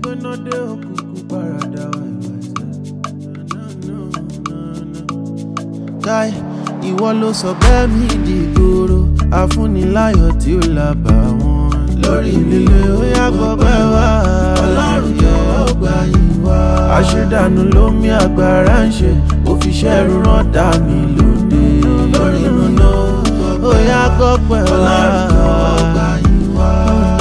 gbéná dé òkùnkùn paradà wà káì ìwọ ló sọ bẹ́ẹ̀ mi dìgboro afúniláyọ̀ tí ó lábà wọn lórí líle ó yàgbọ́ bẹ́ẹ̀ wá ọlọ́run jọ̀wọ́ gbà yín wá. àṣedànù lómi agbára ń ṣe òfìṣẹ́ ẹrú rán dá mi lóde lórí nùnà ó yàgbọ́ pẹ̀ wá ọlọ́run jọ̀wọ́ gbà yín wá.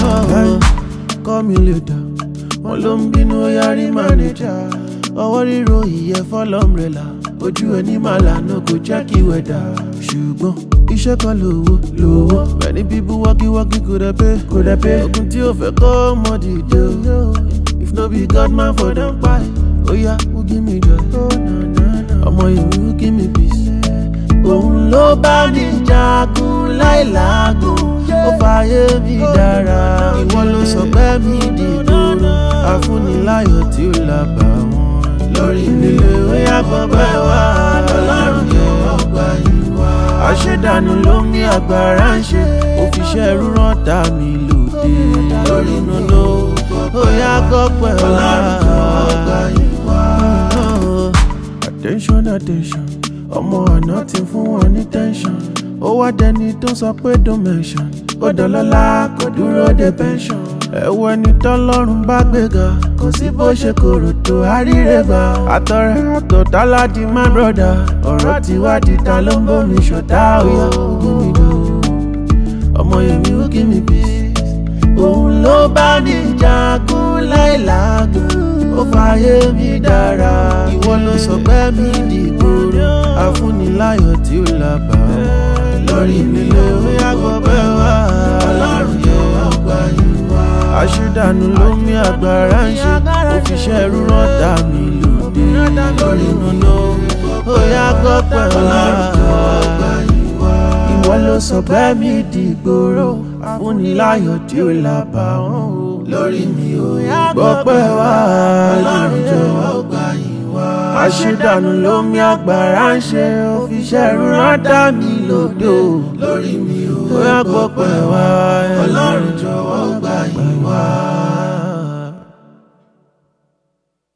kọ́ mi lè dà wọ́n ló ń bínú ó yarí mánéjà ọwọ́ ríro ìyẹ́ fọ́lọ́mrẹ́là ojú ẹni máa lànà kò jẹ́ kí wẹ̀dà ṣùgbọ́n iṣẹ́ kan lówó lówó many people working working kò dẹ̀ pé kò dẹ̀ pé ogun tí ó fẹ́ kọ́ ọmọ dìde o if no be God man for dem pa ó yá who give me joy ọmọ ìwé who give me peace òun ló bá mi jagun láìláàgùn ó fààyè mi dára ìwọ ló sọ pé mi dìgbòrò àfúniláyọ̀ tí ó lábà wọn lórí líle ó yàgbọ́ bẹ́ẹ̀ wá ọlọ́run jọ̀wọ́ gbà yín wá. àṣedànù ló ní agbára ń ṣe òfìṣẹ́ rúrán dá mi lòdì lórí nùnú ó yàgbọ́ pẹ̀ wá ọlọ́run jọ̀wọ́ gbà yín wá. attention attention ọmọ àná ti fún wọn ní tension ó wá dẹni tó sọ pé don't mention ó dọlọ́lá kò dúró de pension ẹ̀wọ̀ ẹni tọ́lọ́run bá gbéga kò sí bó ṣe kòrò tó àríre gbà àtọ̀rẹ́ àtọ̀táládì my brother ọ̀rọ̀ tí wádìí ta ló ń bómi ṣọ̀tá òyà ògùn mi lò ọmọ yèmí ó kí mi peace òun ló bá ní jagun láìláàgùn ó fààyè mi dára ìwọ ló sọ pé mi dìgbòrò àfúniláyọ̀ tí ó lábà lórí nílé ó yàgbọ́ bẹ́ẹ̀ wá ọlọ́run jọ̀wọ́ gbà yín wá. àṣedànù ló mí agbára ń ṣe òfìṣẹ́ rúrán dá mi lòdì lórí nùnú ó yàgbọ́ pẹ̀ wá ìwọ ló sọ bẹ́ẹ̀ mi dìgbòrò àfúniláyọ̀ tí ó lábà wọn o lórí mi ò gbọ́ pẹ́ wá ọlọ́run jọ̀wọ́ gbà yín wá. àṣedànù ló mí agbára ń ṣe òfìṣẹ́ rúrán dá mi lòdò lórí mi ò gbọ́ pẹ́ wá ọlọ́run jọ̀wọ́ gbà yín wá.